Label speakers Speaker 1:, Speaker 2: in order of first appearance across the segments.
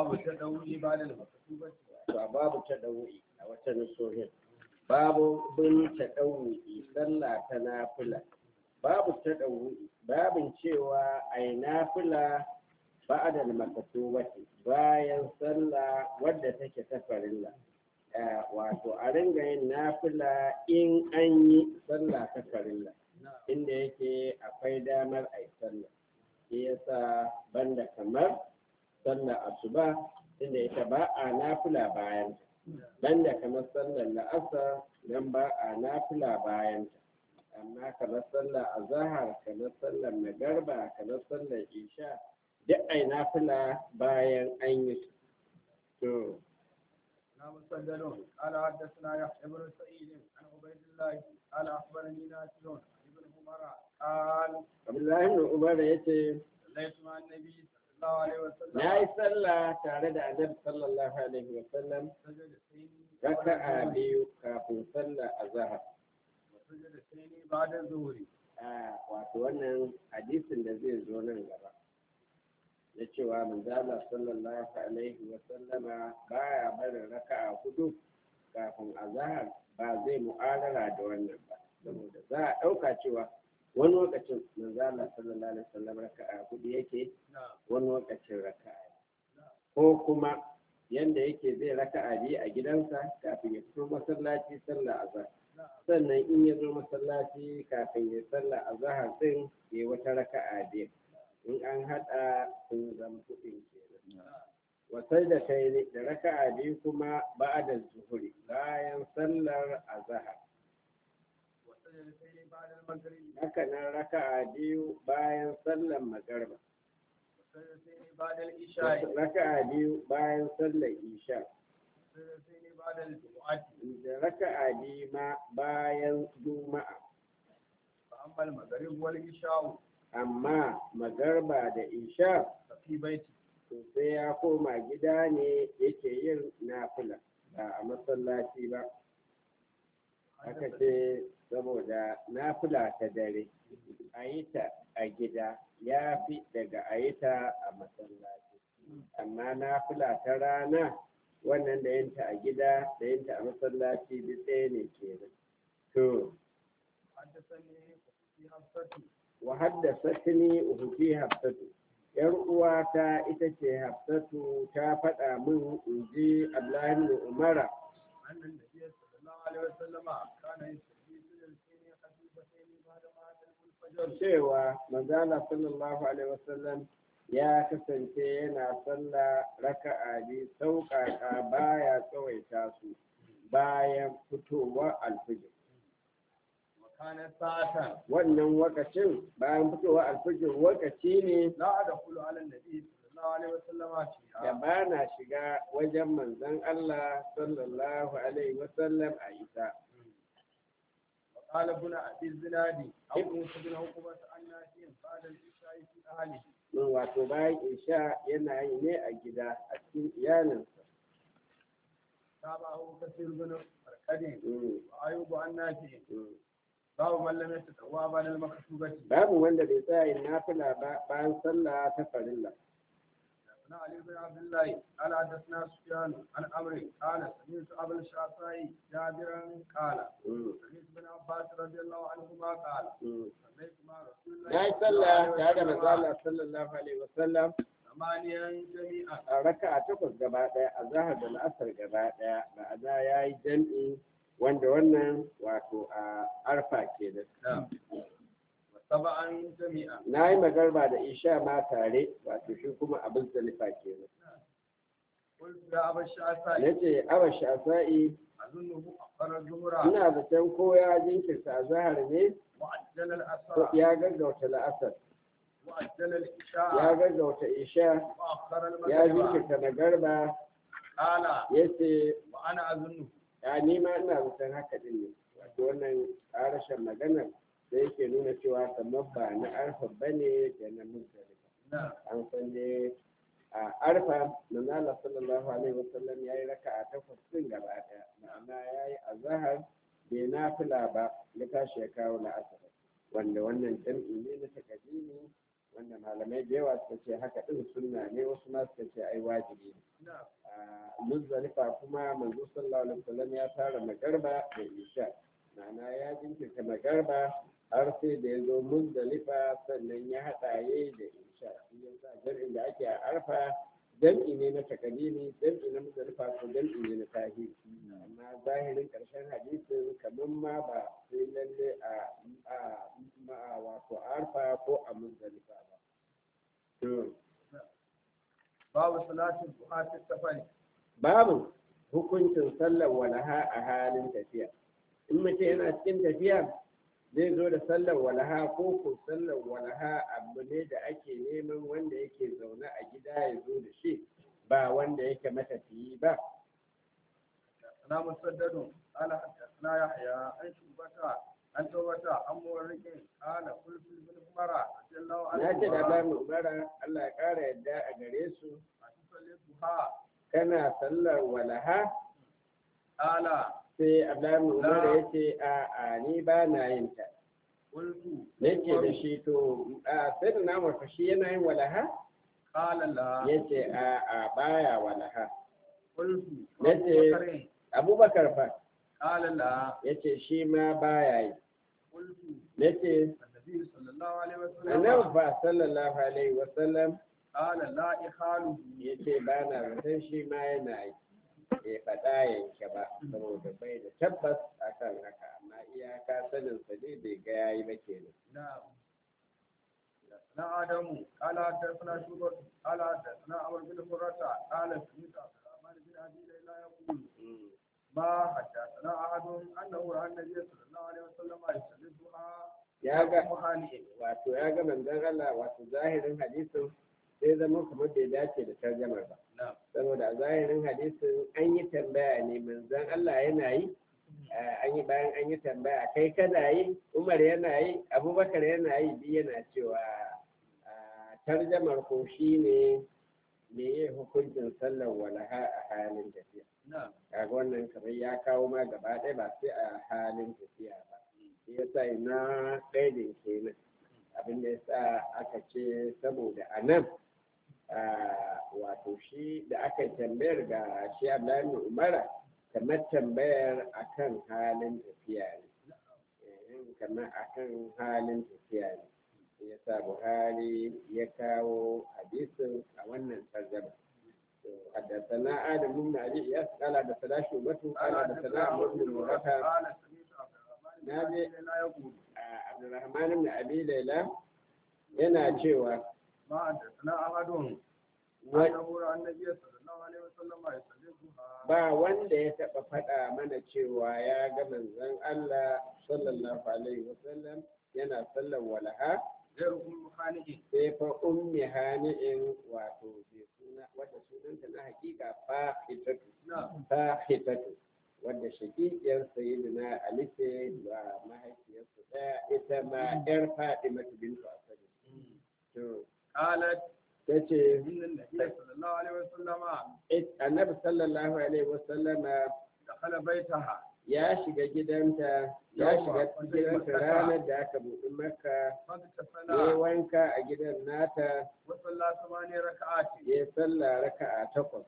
Speaker 1: babu ta dauri ba da makatubati
Speaker 2: to babu tadawu'i a wata nusohin babu bin tadawu'i sallah ta nafila babu tadawu'i babin cewa ai nafila ba'da makatubati bayan sallah wadda take ta farilla Eh, wato a ringa yin nafila in an yi sallah ta farilla inda yake akwai damar a yi sallah shi yasa banda kamar sallah asuba inda ita ba a nafila bayan banda kamar sallar la'asar dan ba a nafila bayan amma kamar sallar azahar kamar sallar magarba kamar sallar isha duk ai nafila bayan an yi su to
Speaker 1: na musaddalun قال حدثنا يحيى بن سعيد عن عبيد الله قال اخبرني نافع عن ابن عمر قال
Speaker 2: abdullahi ibn umar yace
Speaker 1: صليت مع النبي صلى الله عليه وسلم
Speaker 2: na yi sallah tare da annabi sallallahu alaihi wa sallam
Speaker 1: سجدتين
Speaker 2: raka'a biyu kafin sallar azhar
Speaker 1: وسجدتين بعد الظهر
Speaker 2: a wato wannan hadisin da zai zo nan gaba na cewa manzala sallallahu alaihi wa sallama baya barin raka'a hudu kafin azhar ba zai mu'arara da wannan ba saboda za a ɗauka cewa wani lokacin manzala sallallahu alaihi wa sallam raka'a hudu yake
Speaker 1: نعم
Speaker 2: wani lokacin raka'a ko kuma yanda yake zai raka'a biyu a gidansa kafin ya fito masallaci sallah azhar
Speaker 1: نعم
Speaker 2: sannan in ya zo masallaci kafin ya sallah azhar din ya wata raka'a biyu in an hada sun zama kuɗin kenan wasai da kai da raka'a biyu kuma ba'da zuhuri bayan sallar azhar
Speaker 1: وسجدتين بعد المغرب
Speaker 2: haka nan raka'a biyu bayan sallar magarba
Speaker 1: وسجدتين بعد العشاء
Speaker 2: raka'a biyu bayan sallar isha
Speaker 1: وسجدتين بعد الجمعة
Speaker 2: da raka'a biyu ma bayan juma'a
Speaker 1: فأما المغرب والعشاء
Speaker 2: amma magarba da isha
Speaker 1: ففي بيتي
Speaker 2: to sai ya koma gida ne yake yin nafila ba a masallaci ba aka ce saboda nafila ta dare a yi ta a gida ya fi daga a yi ta a masallaci amma nafila ta rana wannan da yinta a gida da yinta a masallaci duk ɗaya ne kenan to
Speaker 1: حدثني في حفصة
Speaker 2: wa haddasatni ukhti hafsatu yar uwata ita ce hafsatu ta faɗa min in ji Abdullahi ibn Umara
Speaker 1: أن النبي صلى الله عليه وسلم كان يصلي سجدتين خفيفتين بعد ما أدرك الفجر
Speaker 2: cewa manzala sallallahu alaihi wasallam ya kasance yana sallah raka'a bi sauƙaƙa baya tsawaita su bayan fitowar alfijir
Speaker 1: وكان ساعة
Speaker 2: wannan wakacin bayan fitowar alfijir wakaci ne
Speaker 1: لا أدخل على النبي صلى الله عليه وسلم
Speaker 2: da
Speaker 1: فيها
Speaker 2: ba na shiga wajen manzon Allah sallallahu alaihi wasallam a ita
Speaker 1: وقال ابن أبي الزناد أو موسى بن عقبة عن نافع بعد العشاء في أهله
Speaker 2: min wato bayan isha yana yi ne a gida a cikin iyalinsa
Speaker 1: تابعه كثير بن مركد
Speaker 2: Mm,
Speaker 1: وأيوب عن نافع
Speaker 2: mm.
Speaker 1: باب من لم يتطوع بعد المكتوبة
Speaker 2: babu wanda bai tsaya yin nafila ba bayan sallah ta farilla
Speaker 1: حدثنا علي بن عبد الله قال حدثنا سفيان عن عمرو قال سمعت ابا الشعثاء جابرا قال
Speaker 2: Mm,
Speaker 1: سمعت ابن عباس رضي الله عنهما قال
Speaker 2: mm.
Speaker 1: صليت مع رسول الله
Speaker 2: na yi
Speaker 1: صلى الله
Speaker 2: sallah
Speaker 1: عليه
Speaker 2: tare da
Speaker 1: وسلم
Speaker 2: manzala sallallahu alaihi wasallam
Speaker 1: ثمانيا جميعا
Speaker 2: a raka'a takwas gaba ɗaya a zahar da la'asar gaba ɗaya ma'ana ya yi jam'i wanda wannan wato a arfa ke da
Speaker 1: نعم وسبعا جميعا
Speaker 2: na yi magarba da isha ma tare wato shi kuma abin zalifa ke da
Speaker 1: قلت يا ابا الشعثاء
Speaker 2: na ce awa shafa'i
Speaker 1: اظنه اخر الظهر
Speaker 2: ina zaton ko ya jinkirta a zahar ne
Speaker 1: وعجل
Speaker 2: ko
Speaker 1: الاسرى
Speaker 2: ya gaggauta la'asar
Speaker 1: وعجل
Speaker 2: ya
Speaker 1: العشاء
Speaker 2: gaggauta isha
Speaker 1: واخر
Speaker 2: ya
Speaker 1: المغرب
Speaker 2: jinkirta magarba
Speaker 1: قال
Speaker 2: ya ce
Speaker 1: وانا اظنه
Speaker 2: ya nima ina zaton haka din ne wato wannan ƙarashin maganar da yake nuna cewa kamar ba na arfa ba ne da na muzdalifa
Speaker 1: نعم
Speaker 2: an san ne a arfa manzala sallallahu alaihi wasallam ya yi raka a takwas din gaba ɗaya ma'ana ya yi azahar bai nafila ba ya tashi ya kawo la'asar wanda wannan jam'i ne na takadimi wanda malamai da yawa suka ce haka din sunna ne wasu ma suka ce ai wajibi ne
Speaker 1: نعم
Speaker 2: a muzdalifa kuma manzo sallallahu alaihi wasallam ya fara magarba da isha ma'ana ya jinkirta magarba har sai da ya zo muzdalifa sannan ya haɗa yayi da isha shi yasa jam'in da ake a arfa jam'i ne na takalimi jam'i na muzdalifa ko jam'i ne na tahiri amma zahirin ƙarshen hadisin kamar ma ba sai lalle a a a wato arfa ko a muzdalifa ba to
Speaker 1: باب صلاة الضحى في السفر
Speaker 2: babu hukuncin sallar walaha a halin tafiya in mutum yana cikin tafiya zai zo da sallar walaha ko ko sallar walaha abu ne da ake neman wanda yake zaune a gida ya zo da shi ba wanda yake matafiyi ba
Speaker 1: حدثنا مسدد قال حدثنا يحيى عن شعبة عن توبة عن مورك قال قلت لابن عمر رضي الله
Speaker 2: na ce da
Speaker 1: عنهما
Speaker 2: ba mu umara Allah ya ƙara yadda a gare su
Speaker 1: أتصلي الضحى
Speaker 2: kana sallar walaha
Speaker 1: قال
Speaker 2: sai Abdullahi Umar ya ce a a ni ba na yin ta
Speaker 1: قلت
Speaker 2: nake da shi to a sai da na murfa shi yana yin walaha
Speaker 1: قال لا
Speaker 2: ya ce a a baya walaha
Speaker 1: قلت
Speaker 2: نجي.
Speaker 1: أبو بكر
Speaker 2: abubakar fa
Speaker 1: قال لا
Speaker 2: ya ce shi ma baya yi
Speaker 1: قلت
Speaker 2: ya ce
Speaker 1: النبي صلى الله عليه
Speaker 2: annabi
Speaker 1: وسلم
Speaker 2: fa sallallahu alaihi wasallam
Speaker 1: قال لا إخاله
Speaker 2: ya ce ba na zaton shi ma yana yi ya faɗa yanke ba saboda bai da tabbas akan haka amma iyaka sanin sa ne bai ga yayi ba kenan
Speaker 1: نعم حدثنا آدم قال حدثنا شعبة قال حدثنا عمرو بن مرة قال سمعت عبد الرحمن بن أبي ليلى يقول ما حدثنا أحد أنه رأى النبي صلى الله عليه وسلم يصلي الضحى
Speaker 2: ya ga
Speaker 1: مخالئ
Speaker 2: wato ya ga manzon Allah wato zahirin hadisin sai zama kamar bai dace da tarjamar ba
Speaker 1: نعم
Speaker 2: saboda a zahirin hadisin an yi tambaya ne manzon Allah yana yi eh, an yi bayan an yi tambaya kai kana yi Umar yana yi Abubakar yana yi biyu yana cewa ah, tarjamar ko shi ne me ya hukuncin sallar walaha a halin tafiya
Speaker 1: نعم
Speaker 2: kaga wannan kamar ya kawo ma gaba ɗaya ba sai a halin tafiya ba shi yasa ina ɗaya kenan abin da yasa aka ce saboda a nan ah, wato shi da aka tambayar ga shi Abdullahi bin Umara kamar tambayar akan halin tafiya ne Eh, kamar akan halin tafiya ne shi yasa Buhari ya kawo hadisin a wannan tarjama حدثنا آدم بن أبي إياس قال حدثنا شعبة قال حدثنا عمرو بن مرة
Speaker 1: قال سمعت عبد الرحمن بن
Speaker 2: نبي.
Speaker 1: أبي ليلى يقول
Speaker 2: عبد الرحمن بن أبي ليلى yana cewa
Speaker 1: ما حدثنا أحد
Speaker 2: wa-
Speaker 1: أنه رأى النبي صلى الله عليه وسلم يصلي الضحى
Speaker 2: ba wanda ya taɓa faɗa mana cewa ya ga manzon Allah sallallahu alaihi wasallam yana sallar walaha
Speaker 1: غير أم خالد
Speaker 2: sai fa ummi hani'in wato bai suna wadda sunanta na hakika fahitatu
Speaker 1: نعم
Speaker 2: fahitatu wadda shakikiyar sayyidina Ali ce wa mahaifiyarsa ɗaya ita ma ƴar Fatimatu bintu Asad to
Speaker 1: قالت
Speaker 2: tace
Speaker 1: إن النبي صلى الله عليه وسلم
Speaker 2: annabi sallallahu alaihi wasallama
Speaker 1: دخل بيتها
Speaker 2: ya shiga gidanta ya shiga gidanta ranar da aka buɗi maka ya
Speaker 1: فاغتسل
Speaker 2: wanka a gidan nata
Speaker 1: وصلى ثماني ركعات
Speaker 2: ya sallah raka'a takwas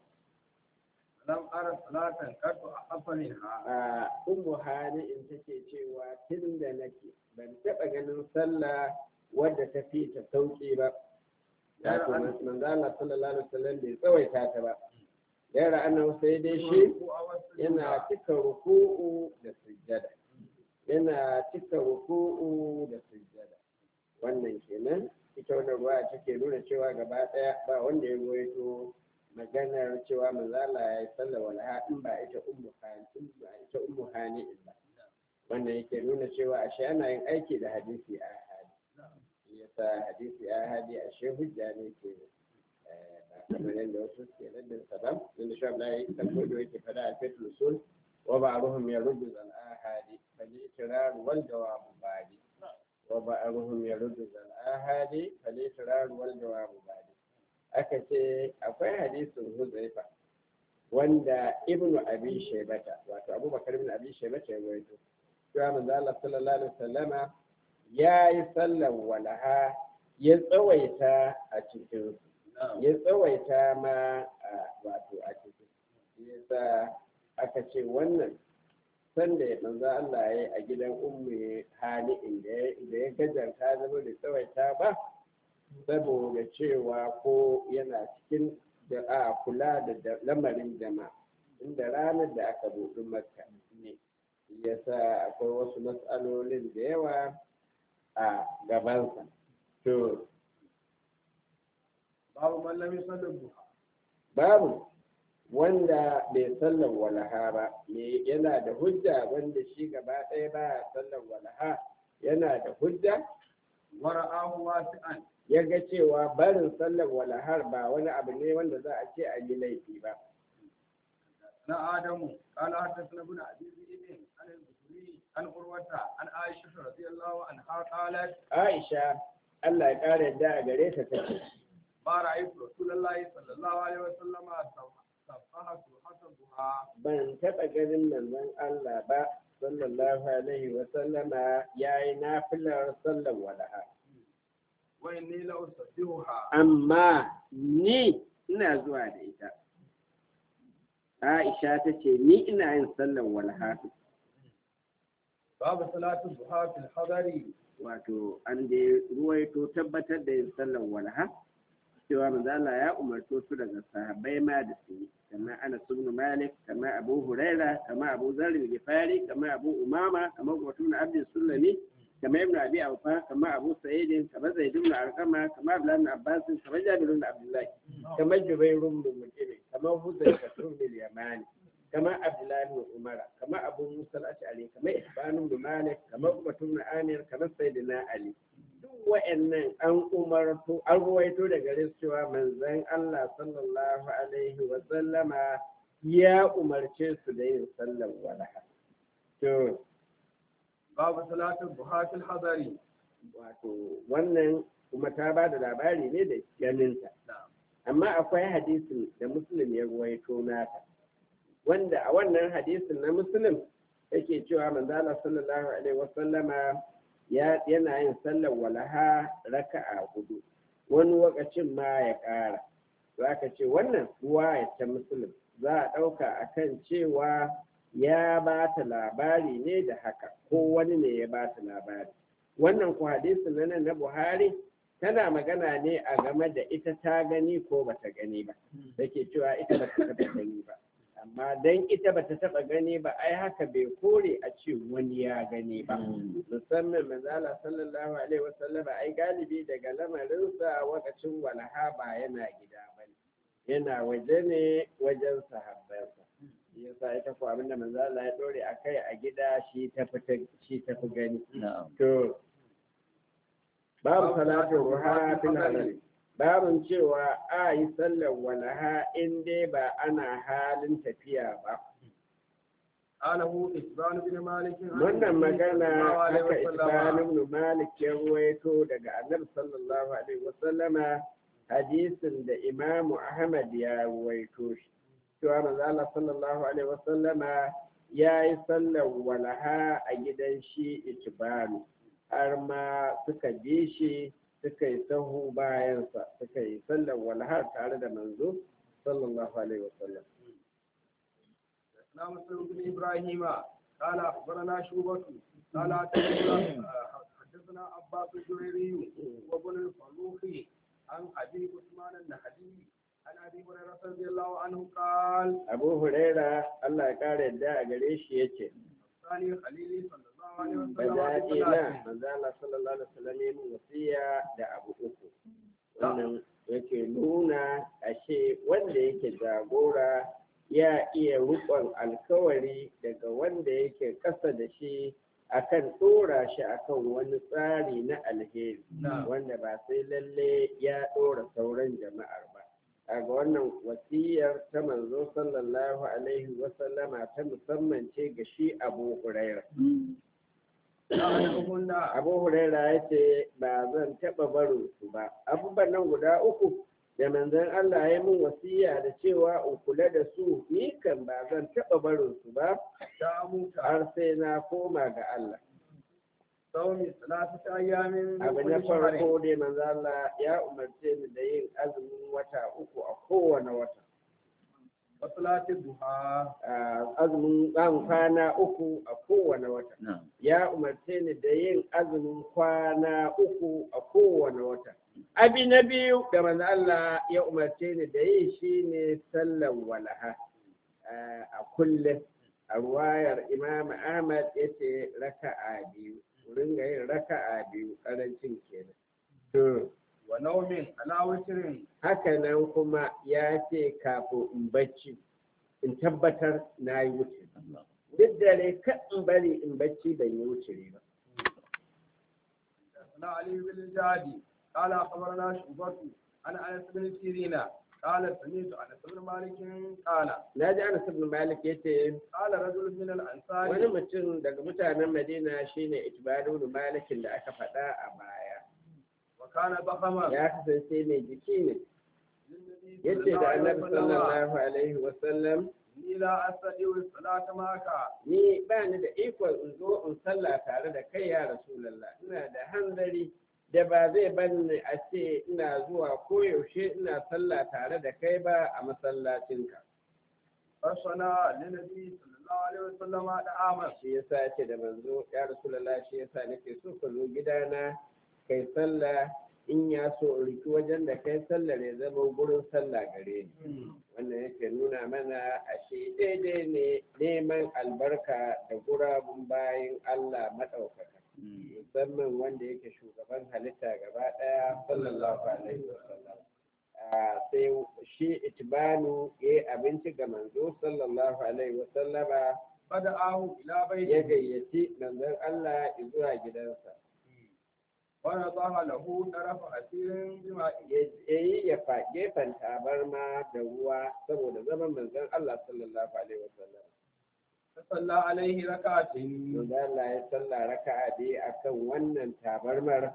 Speaker 1: لم أرى صلاة قد أحب منها
Speaker 2: a ummu hani in take cewa tun da nake ban taɓa ganin sallah wadda ta fi ta sauƙi ba wato manzo Allah sallallahu alaihi wasallam bai tsawaita ta ba yara annabi sai dai shi yana cika ruku'u da sujjada yana cika ruku'u da sujjada wannan kenan ita wannan ruwa take nuna cewa gaba daya ba wanda ya ruwaito maganar cewa manzala ya yi sallar walha in ba ita ummu hani in ba ita ummu hani ba wannan yake nuna cewa ashe ana yin aiki da hadisi a hadi shi yasa hadisi a hadi ashe hujja ne ke eh, ba kamar yadda wasu suke raddin sa ba inda shi Abdullahi dan kodo yake fada a fitul usul wa ba'ruhum yaruddu al ahadi fal ikrar wal jawab badi wa ba'ruhum yaruddu al ahadi fal ikrar wal jawab badi aka ce akwai hadisin Huzaifa wanda ibnu abi shaybata wato abubakar ibn abi shaybata ya rawaito cewa manzo Allah sallallahu alaihi wasallama ya yi sallar walaha ya tsawaita a cikin ya tsawaita ma a wato a cikin yasa aka ce wannan sanda ya manzo Allah ya yi a gidan ummu hali inda ya gajarta zama da tsawaita ba saboda cewa ko yana cikin da a kula da lamarin jama'a inda ranar da aka buɗi makka ne yasa akwai wasu matsalolin da yawa a gabansa to
Speaker 1: babu mallami sallar duha
Speaker 2: babu wanda bai sallar walaha ba me yana da hujja wanda shi gaba ɗaya ba sallar walaha yana da hujja
Speaker 1: wara'ahu wasi'an
Speaker 2: ya ga cewa barin sallar walahar ba wani abu ne wanda za a ce a yi laifi ba
Speaker 1: na adamu qala hadathana ibn abi zaid an al-bukhari an urwata an aisha radiyallahu anha qalat
Speaker 2: aisha Allah ya ƙara yadda a gare ta take
Speaker 1: ma ra'aytu rasulullahi sallallahu alaihi wa sallama sabbaha subhanahu duha
Speaker 2: ban taɓa ganin manzon Allah ba sallallahu alaihi wa sallama yayi nafilar sallar walaha
Speaker 1: wa inni la usabbihuha
Speaker 2: amma ni ina zuwa da ita Aisha ta ce ni ina yin sallar walha
Speaker 1: babu salatu duha fil hadari
Speaker 2: wato an da ruwaito tabbatar da yin sallar walha cewa manzala ya umarto su daga sahabbai ma da su yi kama ana ibn malik kama abu huraira kama abu zarri gifari kama abu umama kama mutum na abdin sulami kama ibn abi awfa kama abu sa'idin kama zaid ibn arqama kama abdullah ibn abbas kama jabir ibn abdullah kama jubair ibn mut'im kama huzayfa ibn yamani kama abdullah ibn umar kama abu musa al-ash'ari kama ibn ibn malik kama mutum ibn amir kama sayyidina ali duk wa'annan an umarto an ruwaito daga gare su cewa manzon Allah sallallahu alaihi wa sallama ya umarce su da yin sallar walaha to
Speaker 1: babu salatu duha fil hadari
Speaker 2: wato wannan kuma ta ba da labari ne da ganinta amma akwai hadisin da muslim ya ruwaito nata wanda a wannan hadisin na muslim yake cewa manzala sallallahu alaihi wasallama yana yin sallar walaha raka'a hudu wani lokacin ma ya ƙara za ka ce wannan ruwa ya ta muslim za a ɗauka akan cewa ya ba ta labari ne da haka ko wani ne ya ba ta labari wannan ku hadisin na nan na buhari tana magana ne a game da ita ta gani ko bata gani ba da ke cewa ita bata taɓa gani ba amma dan ita bata taɓa gani ba ai haka bai kore a ce wani ya gani ba musamman manzala sallallahu alaihi wasallama ai galibi daga lamarinsa wakacin walaha ba yana gida ba yana waje ne wajen sahabbansa yasa ita ko abin da manzo Allah ya dore a kai a gida shi ta fita shi ta fi gani to babu salatu ruha fil halal babun cewa a yi sallar walaha in dai ba ana halin tafiya ba
Speaker 1: alahu isban bin malik
Speaker 2: wannan magana haka isban ibn malik ya ruwaito daga annabi sallallahu alaihi wasallama hadisin da imamu ahmad ya ruwaito shi cewa manzo Allah sallallahu alaihi wasallama ya yi sallar walaha a gidan shi itibanu har ma suka bi shi suka yi sahu bayansa suka yi sallar walaha tare da manzo sallallahu alaihi wasallam
Speaker 1: na musulun bin ibrahim قال أخبرنا شوبة قال حدثنا عباس الجريري وابن الفروخي عن أبي عثمان النهدي عن ابي هريره رضي الله عنه قال
Speaker 2: abu huraira Allah ya kare yadda a gare shi yace
Speaker 1: ثاني خليلي صلى الله عليه وسلم
Speaker 2: bajaji na manzo Allah sallallahu alaihi wasallam ya min wasiya da abu uku wannan yake nuna ashe wanda yake jagora ya iya rukon alkawari daga wanda yake kasa da shi akan ɗora shi akan wani tsari na alheri wanda ba sai lalle ya ɗora sauran jama'ar ba kaga wannan wasiyar ta manzo sallallahu alaihi wasallama ta musamman ce ga shi abu huraira abu huraira ya ce ba zan taɓa barin su ba abubuwan nan guda uku da manzon Allah ya min wasiya da cewa in kula da su ni kan ba zan taɓa barin su ba har sai na koma ga Allah
Speaker 1: صوم ثلاثة أيام من
Speaker 2: abu na
Speaker 1: كل شهر
Speaker 2: farko dai manzo Allah ya umarce ni da yin azumin wata uku a kowane wata
Speaker 1: وصلاة الضحى
Speaker 2: Ah, azumin ɗan kwana uku a kowane wata
Speaker 3: na'am
Speaker 2: ya umarce ni da yin azumin kwana uku a kowane wata abi na biyu da manzo Allah ya umarce ni da yi shine sallan walaha ah, a kullum a ruwayar Imam Ahmad yace raka'a biyu ringa yin raka'a biyu karancin kenan to
Speaker 1: ونوم على وتر
Speaker 2: haka nan kuma ya ce kafin in bacci in tabbatar na yi wuce
Speaker 3: Allah
Speaker 2: duk dare kan in bari in bacci ban yi wuce ba
Speaker 1: حدثنا علي بن الجعدي قال أخبرنا شعبة عن أنس بن سيرين قال سمعت أنس بن مالك قال
Speaker 2: na ji anas ibn malik yace
Speaker 1: قال رجل من
Speaker 2: wani
Speaker 1: الأنصار
Speaker 2: mutum daga mutanen madina shine itbanu ibn malikin da aka faɗa a baya
Speaker 1: وكان ضخما
Speaker 2: ya kasance mai jiki ne
Speaker 1: للنبي
Speaker 2: yace
Speaker 1: صلى
Speaker 2: da
Speaker 1: الله عليه
Speaker 2: annabi
Speaker 1: وسلم
Speaker 2: sallallahu alaihi wasallam
Speaker 1: إني لا أستطيع الصلاة معك
Speaker 2: ni ba ni da ikon in zo in sallah tare da kai ya rasulullah ina da hanzari da ba zai banni a ce ina zuwa koyaushe ina sallah tare da kai ba a masallacinka
Speaker 1: فصنع للنبي صلى الله عليه وسلم دعاما
Speaker 2: shi yasa ce da manzo ya rasulullah shi yasa nake so ka zo gidana kai sallah in ya so in riki wajen da kai sallah ne zama gurin sallah gare ni wannan yake nuna mana ashe daidai ne neman albarka da gurabun bayan Allah maɗaukaka musamman wanda yake shugaban halitta gaba ɗaya sallallahu alaihi wasallam Ah, sai shi itibanu ya yi abinci ga manzo sallallahu alaihi wasallama
Speaker 1: فدعاه إلى
Speaker 2: ya
Speaker 1: بيته
Speaker 2: gayyaci manzon Allah zuwa gidansa
Speaker 1: ونضع له طرف أسير بماء
Speaker 2: ya yi ya fa gefen tabarma da ruwa saboda zaman manzon Allah sallallahu alaihi wasallam
Speaker 1: فصلى عليه ركعتين
Speaker 2: manzon Allah ya salla raka'a biyu akan wannan tabarmar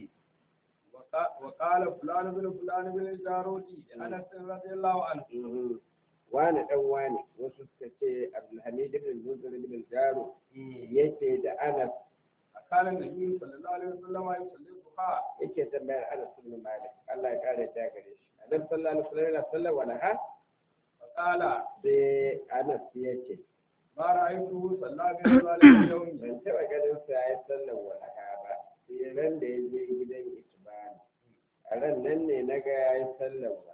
Speaker 1: وقا- وقال فلان بن فلان بن الجارودي أنس رضي الله عنه
Speaker 2: Mhm. wani dan wani wasu suka ce Abdulhamid ibn Munzir ibn Jaru yake da Anas
Speaker 1: كان النبي صلى الله عليه وسلم يصلي الضحى
Speaker 2: yake tambayar Anas ibn Malik Allah ya kare ta gare shi Annabi sallallahu alaihi wasallam yana sallar walaha
Speaker 1: فقال
Speaker 2: sai Anas ya ce
Speaker 1: ما رأيته صلى بمثل اليوم
Speaker 2: ban taɓa ganin sa ya sallar walaha ba sai ran da ya je gidan Itibani a ran nan ne na ga ya yi sallar walaha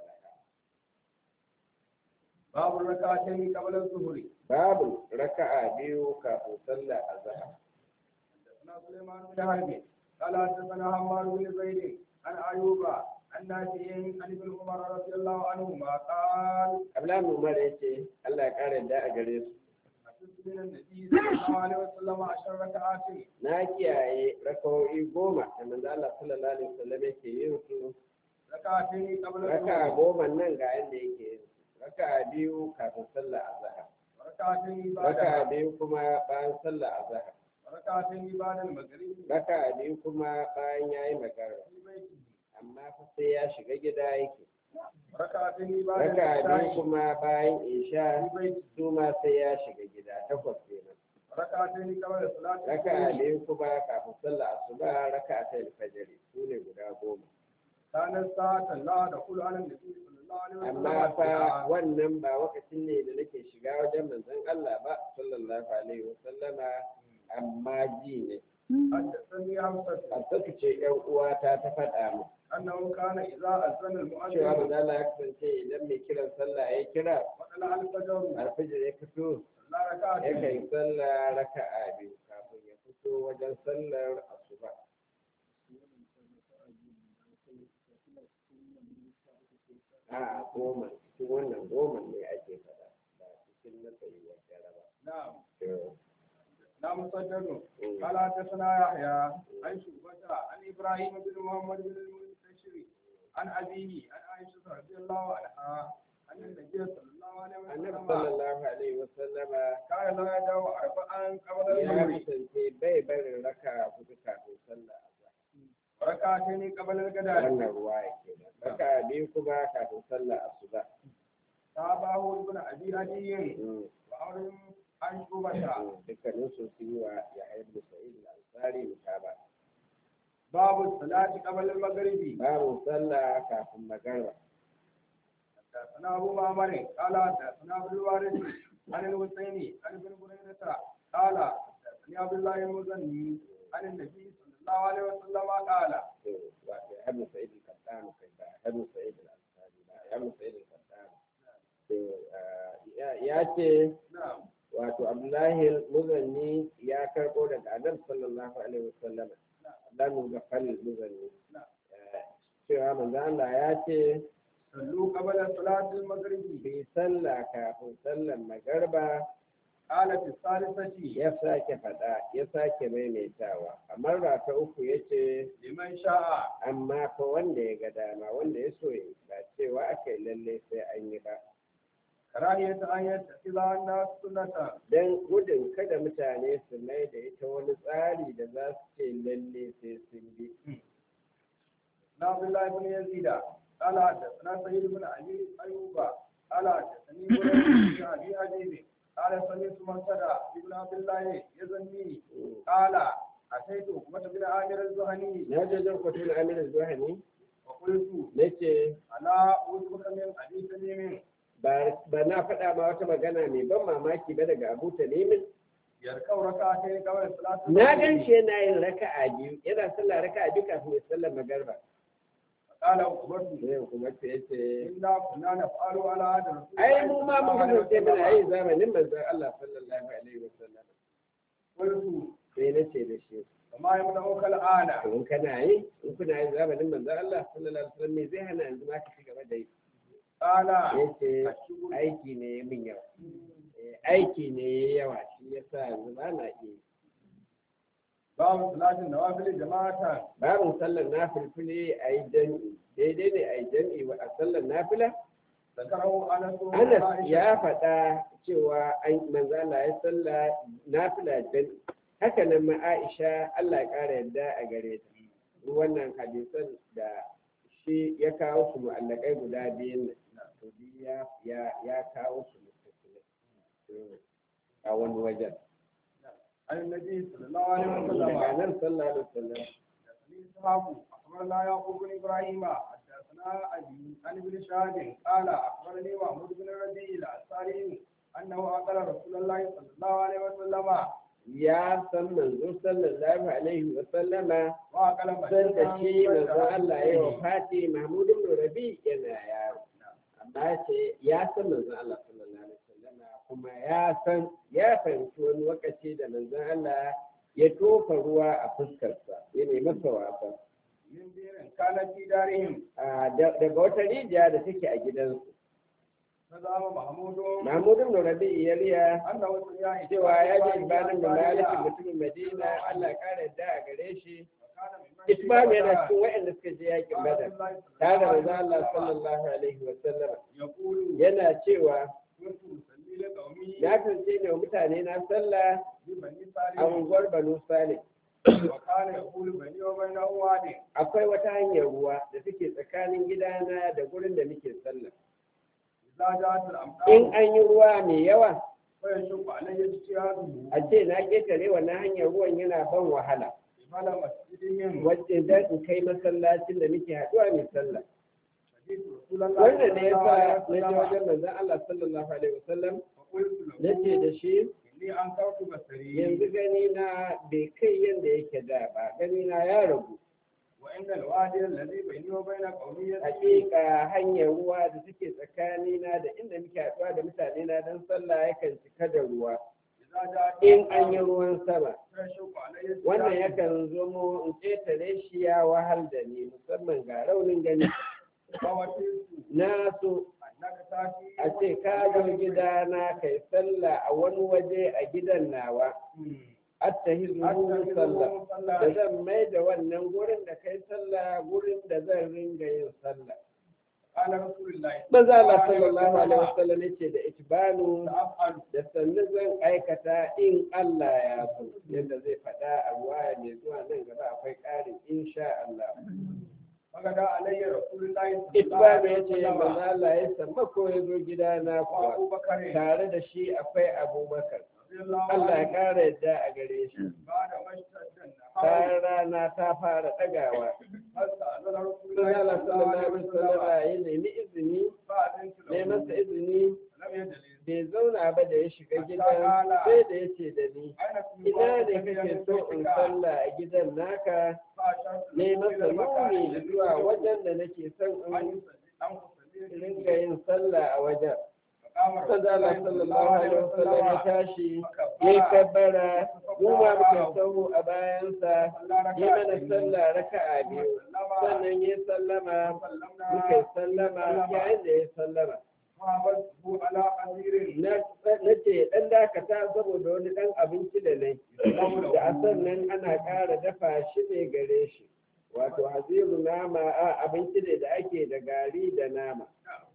Speaker 1: باب الركعتين قبل الظهر
Speaker 2: babu raka'a biyu kafin sallar azhar
Speaker 1: حدثنا سليمان بن حرب قال حدثنا حماد بن زيد عن أيوب عن نافع عن ابن عمر رضي الله عنهما قال
Speaker 2: Abdullahi Umar ya ce Allah ya kare da a gare su
Speaker 1: حدثت من النبي صلى الله عليه وسلم عشر ركعات
Speaker 2: na kiyaye rakawoyi goma da manzo Allah sallallahu alaihi wasallam yake yin su
Speaker 1: ركعتين قبل
Speaker 2: raka
Speaker 1: الظهر
Speaker 2: goma nan ga yanda yake yin su raka biyu kafin sallar azhar
Speaker 1: وركعتين
Speaker 2: raka
Speaker 1: بعد
Speaker 2: biyu kuma bayan sallar azhar
Speaker 1: وركعتين بعد المغرب
Speaker 2: raka biyu kuma bayan yayi magana
Speaker 1: في بيته
Speaker 2: amma fa sai ya shiga gida yake
Speaker 1: وركعتين بعد
Speaker 2: raka biyu
Speaker 1: العشاء
Speaker 2: kuma bayan isha
Speaker 1: في بيته
Speaker 2: su ma sai ya shiga gida takwas kenan
Speaker 1: وركعتين قبل صلاة
Speaker 2: raka
Speaker 1: الفجر
Speaker 2: biyu kuma kafin sallar asuba raka ta alfajr su ne guda goma
Speaker 1: كانت ساعة لا تقول على النبي صلى الله عليه وسلم
Speaker 2: amma fa wannan ba lokacin ne da nake shiga wajen manzon Allah ba sallallahu alaihi wa sallama amma ji ne
Speaker 1: حدثني حمزة
Speaker 2: Hassatu ce ‘yan uwata ta faɗa mu
Speaker 1: أنه كان إذا أذن
Speaker 2: cewa
Speaker 1: المؤذن
Speaker 2: manzo Allah ya kasance idan mai kiran sallah ya kira
Speaker 1: وطلع الفجر
Speaker 2: alfijir ya fito
Speaker 1: صلى
Speaker 2: ya
Speaker 1: ركعتين
Speaker 2: kai sallah raka'a biyu kafin ya fito wajen sallar asuba a goma cikin wannan goma ne ake faɗa ba cikin na tsayuwar dare ba
Speaker 1: نعم
Speaker 2: To,
Speaker 1: نعم صدق
Speaker 2: mm.
Speaker 1: قال حدثنا يحيى عن شعبة عن إبراهيم بن محمد بن المنتشر عن أبيه عن عائشة رضي الله عنها أن النبي صلى الله عليه
Speaker 2: annabi
Speaker 1: وسلم
Speaker 2: sallallahu alaihi wa sallama
Speaker 1: كان لا يدعو أربعا قبل
Speaker 2: ya
Speaker 1: الظهر
Speaker 2: kasance bai barin raka hudu kafin sallah azhar
Speaker 1: وركعتين قبل الغداء
Speaker 2: wannan ruwa yake da raka biyu kuma kafin sallah asuba
Speaker 1: تابعه ابن أبي عدي
Speaker 2: Mm,
Speaker 1: وعمر عن شعبة
Speaker 2: mm, dukkanin su sun yi wa ya haibu sa'id al-ansari mutaba
Speaker 1: babu salati qabla al-maghribi
Speaker 2: babu sallah kafin magarba
Speaker 1: حدثنا أبو معمر قال حدثنا أبو الوارث عن الحسين عن ابن بريدة قال حدثني عبد الله المزني عن النبي صلى الله عليه وسلم قال
Speaker 2: wato ya mu sa'id al-qattan kai ba ya mu sa'id al-ansari ba ya mu sa'id al-qattan ya ce
Speaker 1: نعم
Speaker 2: wato abdullahi muzanni ya karbo daga annabi sallallahu alaihi wasallam dan ga falil muzanni cewa manzo Allah ya ce
Speaker 1: صلوا قبل صلاة المغرب
Speaker 2: bai sallah kafin sallar magarba
Speaker 1: قال في الثالثة
Speaker 2: ya sake faɗa ya sake maimaitawa amma ra ta uku ya ce
Speaker 1: لمن شاء
Speaker 2: amma fa wanda ya ga dama wanda ya so yi ba cewa aka yi lalle sai an yi ba
Speaker 1: كراهية أن يتخذ الناس سنة
Speaker 2: don gudun kada mutane su mai da ita wani tsari da za su ce lalle sai sun bi
Speaker 1: عبد الله بن يزيد قال حدثنا سيد بن علي أيوب قال حدثني بريد بن أبي حبيب قال سمعت مرتدى ابن عبد الله يزني قال أتيت عقبة بن عامر الزهني
Speaker 2: na je jan kwatun amir zuhani
Speaker 1: وقلت
Speaker 2: na ce
Speaker 1: ألا أوتك من أبي سليم
Speaker 2: ba na faɗa ma wata magana mai ban mamaki ba daga abu talimin
Speaker 1: يركب ركعتين قبل صلاة
Speaker 2: na gan shi yana yin raka'a biyu yana sallah raka'a biyu kafin ya sallar magarba
Speaker 1: قال عقبة
Speaker 2: sai kuma ce ya ce
Speaker 1: إنا كنا نفعل على هذا الرسول
Speaker 2: ai mu ma mun kasance muna yi zamanin manzon Allah sallallahu alaihi wasallam
Speaker 1: قلت
Speaker 2: sai na ce da shi
Speaker 1: وما يمنعك الآن
Speaker 2: in kana yi in kuna yin zamanin manzon Allah sallallahu alaihi wasallam me zai hana yanzu ma ka ci gaba da yi
Speaker 1: قال
Speaker 2: yace
Speaker 1: الشغل
Speaker 2: aiki ne ya min yawa Eh, aiki ne ya yawa shi yasa yanzu ba na iya yi.
Speaker 1: باب صلاة النوافل جماعة
Speaker 2: babin sallar nafilfili a yi jam'i daidai ne a yi jam'i wa a sallar nafila
Speaker 1: ذكره أنس
Speaker 2: anas
Speaker 1: وعائشة.
Speaker 2: ya faɗa cewa an manzo Allah ya salla nafila jam'i haka nan ma Aisha Allah ya ƙara yadda a gare ta wannan hadisan da shi ya kawo su mu'allakai guda biyun nan to bi ya ya ya kawo su mutasile a wani wajen
Speaker 1: عن النبي صلى الله عليه
Speaker 2: daga
Speaker 1: وسلم
Speaker 2: nan sallallahu alaihi wasallam
Speaker 1: حدثني إسحاق أخبرنا يعقوب بن إبراهيم حدثنا أبي عن ابن شهاب قال أخبرني محمود بن الربيع الأنصاري أنه أقل رسول الله صلى الله عليه وسلم
Speaker 2: ya san manzo sallallahu alaihi wasallama
Speaker 1: وأقل
Speaker 2: san da shi
Speaker 1: مسجدا
Speaker 2: manzo Allah ya wa Fati Mahmud ibn Rabi yana yaro amma ce ya san manzo Allah sallallahu alaihi wasallama kuma ya san ya fahimci wani lokaci da manzo Allah ya tofa ruwa a fuskarsa ya nemi masa wasa
Speaker 1: من بئر كانت في دارهم
Speaker 2: A da- daga wata rijiya da take a gidansu
Speaker 1: فزعم محمود
Speaker 2: Mahmud ibn Rabi ya riya
Speaker 1: أنه سمع
Speaker 2: cewa ya ji ibanin da malikin mutumin Madina Allah ya kare da a gare shi Ismail yana cikin waɗanda suka je yakin Badar tare da manzo Allah sallallahu alaihi wa sallam
Speaker 1: يقول
Speaker 2: yana cewa
Speaker 1: كنت أصلي لقومي
Speaker 2: ya kasance ne wa mutane na sallah
Speaker 1: ببني
Speaker 2: a
Speaker 1: سالم
Speaker 2: unguwar Banu Salim
Speaker 1: وكان يقول بني وبينه واد
Speaker 2: akwai wata hanyar ruwa da take tsakanin gidana da gurin da muke sallah
Speaker 1: إذا جاءت
Speaker 2: in
Speaker 1: الأمطار
Speaker 2: an yi ruwa mai yawa
Speaker 1: فيشق علي اجتهاده
Speaker 2: a ce na ketare wannan hanyar ruwan yana ban wahala
Speaker 1: قبل مسجدهم
Speaker 2: wacce dan in kai masallacin da muke haɗuwa mai sallah
Speaker 1: فجئت رسول الله
Speaker 2: wannan ne
Speaker 1: صلى الله
Speaker 2: yasa
Speaker 1: عليه
Speaker 2: na je
Speaker 1: وسلم
Speaker 2: wajen manzon Allah sallallahu alaihi wasallam
Speaker 1: فقلت
Speaker 2: nace
Speaker 1: له
Speaker 2: da shi
Speaker 1: إني أنكرت بصري
Speaker 2: yanzu gani na bai kai yadda yake da ba gani na ya ragu
Speaker 1: وإن الوادي الذي بيني وبين قومي يسير
Speaker 2: hakika hanyar ruwa da take tsakani na da inda muke haɗuwa da mutane na don sallah yakan cika da ruwa
Speaker 1: إذا جاءت
Speaker 2: in an yi
Speaker 1: الأمطار
Speaker 2: ruwan sama
Speaker 1: فيشق علي
Speaker 2: wannan
Speaker 1: اجتهاده
Speaker 2: yakan zo mu in ƙetare shi ya wahal da ni musamman ga raunin gani
Speaker 1: فوترت
Speaker 2: na so
Speaker 1: أنك تأتي
Speaker 2: a ce ka zo gidana kai sallah a wani waje a gidan nawa attahizu sallah da zan mai da wannan gurin da kai sallah gurin da zan ringa yin sallah
Speaker 1: قال رسول الله
Speaker 2: maza Allah sallallahu alaihi wasallam yace da itibanu
Speaker 1: سأفعل
Speaker 2: da sannu zan aikata in Allah ya so yadda zai faɗa a ruwaya mai zuwa nan gaba akwai ƙarin insha Allah
Speaker 1: فغدا علي رسول الله صلى الله
Speaker 2: itibanu
Speaker 1: عليه
Speaker 2: yace
Speaker 1: وسلم
Speaker 2: maza Allah ya samma ko ya zo gidana kuwa
Speaker 1: وأبو بكر
Speaker 2: tare da shi akwai Abubakar
Speaker 1: رضي الله
Speaker 2: Allah ya
Speaker 1: عنه
Speaker 2: ƙara yadda a gare shi
Speaker 1: بعد ما اشتد النهار
Speaker 2: har rana ta fara ɗagawa
Speaker 1: فاستأذن رسول
Speaker 2: sai
Speaker 1: الله
Speaker 2: Allah
Speaker 1: صلى الله عليه
Speaker 2: sallallahu alaihi
Speaker 1: وسلم
Speaker 2: wasallam ya nemi izini
Speaker 1: فأذنت
Speaker 2: ne masa
Speaker 1: له
Speaker 2: izini
Speaker 1: لم يجلس
Speaker 2: bai zauna ba da ya shiga gidan sai da ya ce da ni
Speaker 1: أين
Speaker 2: ina ne
Speaker 1: في
Speaker 2: kake so in sallah a gidan naka
Speaker 1: فأشرت
Speaker 2: ne
Speaker 1: له
Speaker 2: masa
Speaker 1: إلى المكان
Speaker 2: nuni
Speaker 1: الذي
Speaker 2: zuwa
Speaker 1: يريد
Speaker 2: wajen da nake son
Speaker 1: أن
Speaker 2: in
Speaker 1: يصلي أن يصلي
Speaker 2: ringa yin sallah a wajen
Speaker 1: فقام رسول
Speaker 2: Sanda Allah
Speaker 1: الله صلى
Speaker 2: sallallahu
Speaker 1: الله
Speaker 2: alaihi
Speaker 1: عليه
Speaker 2: wasallam ya
Speaker 1: وسلم
Speaker 2: tashi ya
Speaker 1: فكبر
Speaker 2: kabbara mu ma muka sahu a bayansa ya mana sallah raka'a biyu sannan ya sallama muka yi sallama yayin da ya sallama
Speaker 1: على أمير
Speaker 2: na na ce dan dakata saboda wani dan abinci da nai da a sannan ana ƙara dafa shi ne gare shi wato haziru nama a abinci ne da ake da gari da nama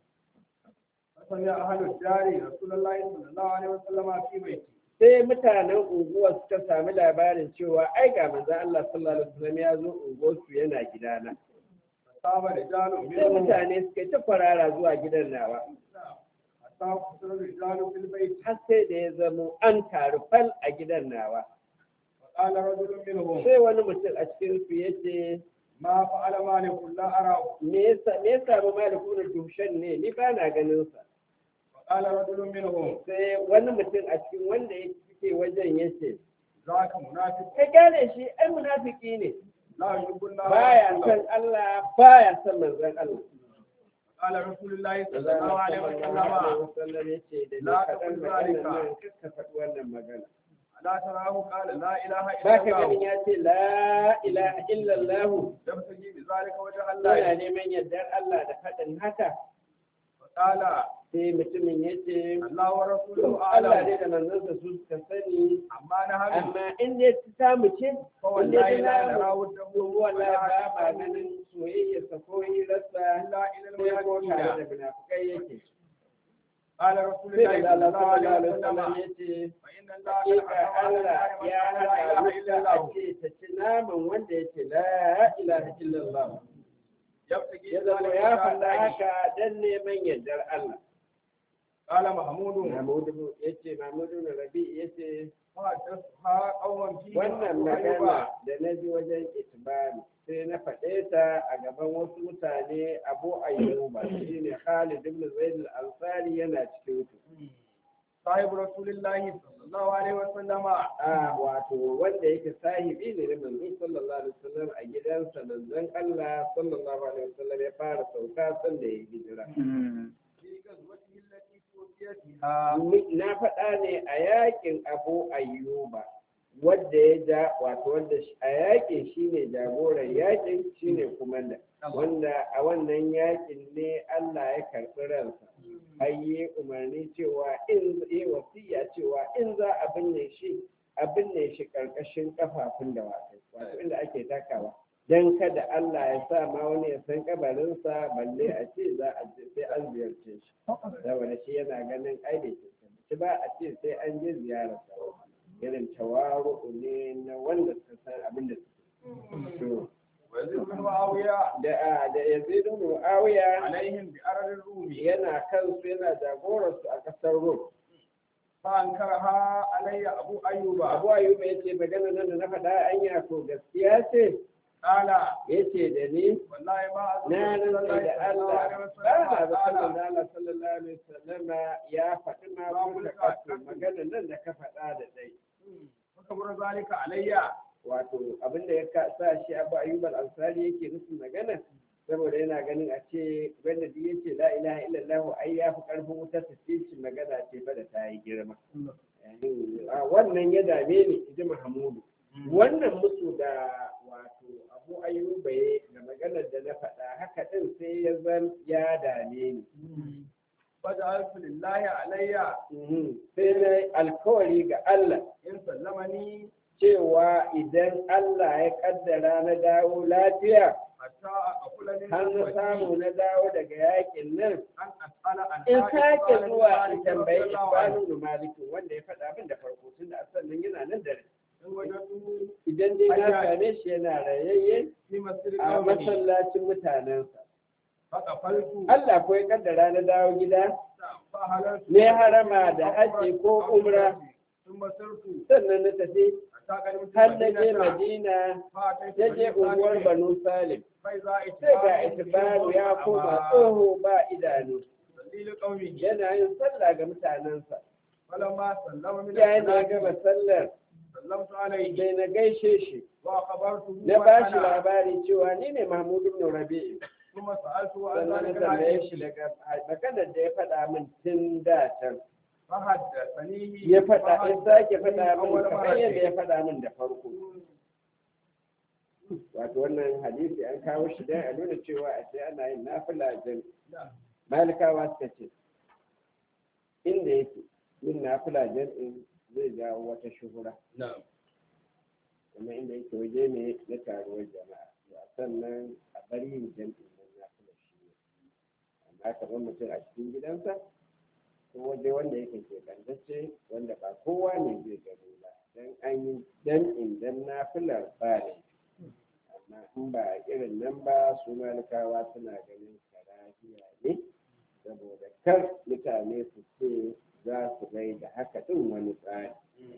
Speaker 1: فسمع أهل الدار رسول الله صلى الله عليه وسلم في بيته
Speaker 2: sai mutanen unguwar suka sami labarin cewa ai ga manzo Allah sallallahu alaihi wasallam ya zo unguwar su yana gidana
Speaker 1: فصاب رجال
Speaker 2: sai
Speaker 1: منهم
Speaker 2: mutane suka yi ta kwarara zuwa gidan nawa
Speaker 1: حتى قصر الرجال في البيت
Speaker 2: har sai da ya zamo an taru fal a gidan nawa
Speaker 1: وقال رجل منهم
Speaker 2: sai wani mutum a cikin su yace
Speaker 1: ما فعل مالك لا أراه
Speaker 2: me yasa me yasa ba malikun dushan ne ni ba na ganin sa
Speaker 1: وقال رجل منهم
Speaker 2: sai wani mutum a cikin wanda yake wajen yace
Speaker 1: ذاك منافق
Speaker 2: ka gane shi ai munafiki ne
Speaker 1: لا يحب الله
Speaker 2: baya
Speaker 1: ورسوله.
Speaker 2: san Allah baya san manzon Allah
Speaker 1: قال رسول الله صلى
Speaker 2: Allah
Speaker 1: الله عليه
Speaker 2: sallallahu alaihi
Speaker 1: وسلم
Speaker 2: wasallam yace da ni
Speaker 1: La
Speaker 2: kaɗan
Speaker 1: taqul
Speaker 2: maganar
Speaker 1: zalika.
Speaker 2: nan kakka faɗi wannan magana
Speaker 1: ألا تراه قال لا إله
Speaker 2: ba
Speaker 1: إلا
Speaker 2: ka ganin
Speaker 1: الله
Speaker 2: ya ce la ilaha illallah
Speaker 1: يبتغي بذلك وجه
Speaker 2: yana
Speaker 1: الله
Speaker 2: neman yardar Allah da faɗin haka
Speaker 1: فقال
Speaker 2: sai mutumin ya ce
Speaker 1: الله ورسوله
Speaker 2: Allah
Speaker 1: أعلم
Speaker 2: ne da manzansa su suka sani
Speaker 1: أما نحن
Speaker 2: amma in dai ta samu ce in
Speaker 1: فوالله
Speaker 2: dai
Speaker 1: لا
Speaker 2: ta
Speaker 1: نرى
Speaker 2: namu
Speaker 1: وجهه
Speaker 2: to wala ba ma
Speaker 1: ولا
Speaker 2: ganin soyayyarsa ko hirarsa
Speaker 1: إلا إلى
Speaker 2: sai ko tare da
Speaker 1: المنافقين
Speaker 2: munafukai yake
Speaker 1: قال رسول
Speaker 2: sai
Speaker 1: الله
Speaker 2: da
Speaker 1: صلى
Speaker 2: Allah
Speaker 1: الله
Speaker 2: sallallahu
Speaker 1: عليه
Speaker 2: alaihi
Speaker 1: وسلم
Speaker 2: wasallam ya ce
Speaker 1: فإن الله قد
Speaker 2: hakika
Speaker 1: حرم على النار من قال لا
Speaker 2: Allah ya hana
Speaker 1: إله إلا
Speaker 2: wuta a
Speaker 1: الله
Speaker 2: ce ta ci naman wanda ya ce la ilaha illallah
Speaker 1: يبتغي
Speaker 2: ya zama
Speaker 1: بذلك
Speaker 2: ya
Speaker 1: وجه
Speaker 2: faɗa
Speaker 1: الله
Speaker 2: haka dan neman yardar Allah
Speaker 1: قال محمود
Speaker 2: Mahmudu ya ce Mahmudu na Rabi ya ce
Speaker 1: فحدثها قوما فيه
Speaker 2: wannan
Speaker 1: أبو أيوب
Speaker 2: magana da na ji wajen itibari sai na faɗe ta a gaban wasu mutane abu ayyuba shine Khalid ibn Zaid al-Ansari yana cikin su
Speaker 1: صاحب رسول الله صلى الله عليه وسلم
Speaker 2: a wato wanda yake sahibi ne na manzo sallallahu alaihi wasallam a gidansa manzon Allah sallallahu alaihi wasallam ya fara sauka sanda ya hijira
Speaker 1: في غزوته التي توفي فيها
Speaker 2: Ni- na faɗa ne a yakin abu ayyuba wadda ya ja wato wanda shi- a yakin shine jagoran yakin shine kumanda wanda a wannan yakin ne Allah ya karɓi ransa har yi umarni cewa in yi wasiya cewa in za a binne shi a binne shi ƙarƙashin kafafun da wato wato inda ake takawa don kada Allah ya sa ma wani ya san kabarinsa balle a ce za a je sai an ziyarce shi saboda shi yana ganin ai da ke ba a ce sai an je ziyararsa irin tawaru ne na wanda suka san abin da suke
Speaker 1: ويزيد بن معاوية
Speaker 2: da a da Yazid ibn Muawiya
Speaker 1: عليهم بأرض الروم
Speaker 2: yana kansu yana jagorarsu a ƙasar Rum
Speaker 1: فأنكرها علي أبو أيوب
Speaker 2: Abu Ayyub ya ce magana nan da na faɗa anya ko gaskiya ce
Speaker 1: قال
Speaker 2: yace da ni
Speaker 1: والله ما أظن
Speaker 2: na
Speaker 1: رسول
Speaker 2: rantsa
Speaker 1: الله
Speaker 2: da
Speaker 1: صلى الله
Speaker 2: Allah
Speaker 1: عليه
Speaker 2: ba
Speaker 1: وسلم قال
Speaker 2: na ba sallallahu sallallahu alaihi wasallama ya faɗi ma kuka kasu magana nan da ka faɗa da dai
Speaker 1: فكبر ذلك علي
Speaker 2: wato abin da ya ka- sa shi Abu Ayyub al-Ansari yake nufin magana saboda yana ganin a ce wanda duk yace la ilaha illallah ai ya fi karfin wutar ta ce shi magana ce ba da ta yi girma Yani, a wannan ya dame ni ji Mahmudu wannan musu da wato Abu Ayyuba ya da maganar da na faɗa haka din sai ya zan ya dame ni
Speaker 1: فجعلت لله علي
Speaker 2: Mhm. sai na yi alkawari ga Allah
Speaker 1: إن سلمني
Speaker 2: cewa idan Allah ya kaddara na dawo lafiya
Speaker 1: حتى أقول من
Speaker 2: har na samu na dawo daga yakin nan
Speaker 1: أن أسأل عن
Speaker 2: in
Speaker 1: حائط
Speaker 2: sake
Speaker 1: مالك
Speaker 2: zuwa
Speaker 1: مالك
Speaker 2: in
Speaker 1: رضي
Speaker 2: tambayi
Speaker 1: الله عنه.
Speaker 2: Isbanu Malikin wanda ya faɗa min da farko tun da asalin yana nan da rai.
Speaker 1: إن وجدته
Speaker 2: idan dai na
Speaker 1: Ayya.
Speaker 2: same shi yana rayayye
Speaker 1: في مسجد
Speaker 2: a
Speaker 1: قومه
Speaker 2: masallacin mutanensa
Speaker 1: فقفلت
Speaker 2: Allah ko ya kaddara na dawo gida
Speaker 1: فهللت
Speaker 2: ne harama da haji ko umra
Speaker 1: ثم سرت
Speaker 2: sannan na tafi
Speaker 1: حتى قدمت
Speaker 2: har na je
Speaker 1: المدينة
Speaker 2: madina
Speaker 1: فأتيت
Speaker 2: ya je
Speaker 1: بني
Speaker 2: unguwar
Speaker 1: سالم
Speaker 2: banu salim
Speaker 1: فإذا
Speaker 2: sai ga
Speaker 1: اتباع
Speaker 2: itibaru ya koma tsoho ba idanu
Speaker 1: يصلي لقومه
Speaker 2: yana yin sallah ga mutanensa
Speaker 1: فلما سلم من
Speaker 2: yayin da ya
Speaker 1: الصلاة
Speaker 2: gama sallar
Speaker 1: سلمت عليه
Speaker 2: sai na gaishe shi
Speaker 1: وأخبرته
Speaker 2: na ba shi
Speaker 1: وأنا
Speaker 2: labari cewa ni ne mahmud ibn rabi'i
Speaker 1: ثم سألته عن
Speaker 2: sannan na
Speaker 1: ذلك
Speaker 2: tambaye
Speaker 1: الحديث
Speaker 2: shi daga maganar da ya faɗa min tun da can
Speaker 1: فحدثني
Speaker 2: ya faɗa ya sake faɗa min
Speaker 1: أول
Speaker 2: kamar
Speaker 1: مرة.
Speaker 2: yadda ya faɗa min da farko wato wannan hadisi an kawo shi dan a nuna cewa a ce ana yin nafila jan malikawa suka ce inda yake yin nafila jam'in zai jawo wata shuhura
Speaker 1: نعم
Speaker 2: kuma inda yake waje ne na taruwar jama'a ba sannan a bari yin jam'in nan nafila shi ne amma kamar mutum a cikin gidansa ko waje wanda yake keɓantacce wanda ba kowa ne zai gani ba dan an yi jam'in dan nafilar ba ne amma in ba irin nan ba su malikawa suna ganin karahiya ne saboda kar mutane su ce za su gai da haka ɗin wani tsari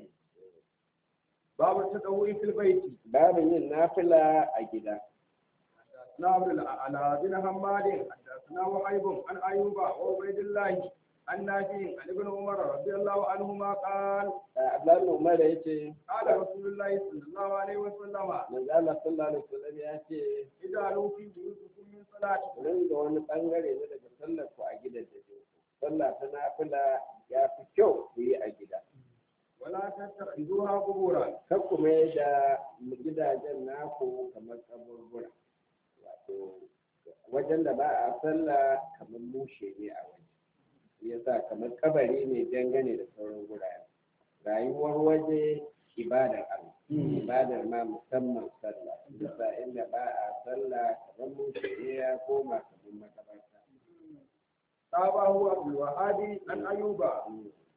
Speaker 1: باب التطوع في البيت
Speaker 2: babin yin nafila a gida
Speaker 1: حدثنا عبد الأعلى بن حماد حدثنا وهيب عن أيوب وعبيد الله عن نافع عن ابن عمر رضي الله عنهما قال
Speaker 2: Abdullahi Umar ya ce
Speaker 1: قال رسول الله صلى الله عليه وسلم
Speaker 2: manzo Allah sallallahu alaihi wasallam ya ce
Speaker 1: اجعلوا في بيوتكم من صلاتكم
Speaker 2: nan da wani bangare ne daga sallar ku a gidan da ke sallah ta nafila ya fi kyau ku yi a gida
Speaker 1: ولا تتخذوها قبورا
Speaker 2: kar ku mai da gidajen naku kamar kaburbura wato wajen da ba a sallah kamar mushe ne a waje yasa kamar kabari ne dangane da sauran gurare rayuwar waje ibadar Allah ibadar ma musamman sallah yasa inda ba a sallah kamar mushe ne ya koma kamar makabarta
Speaker 1: تابعه عبد الوهاب عن أيوب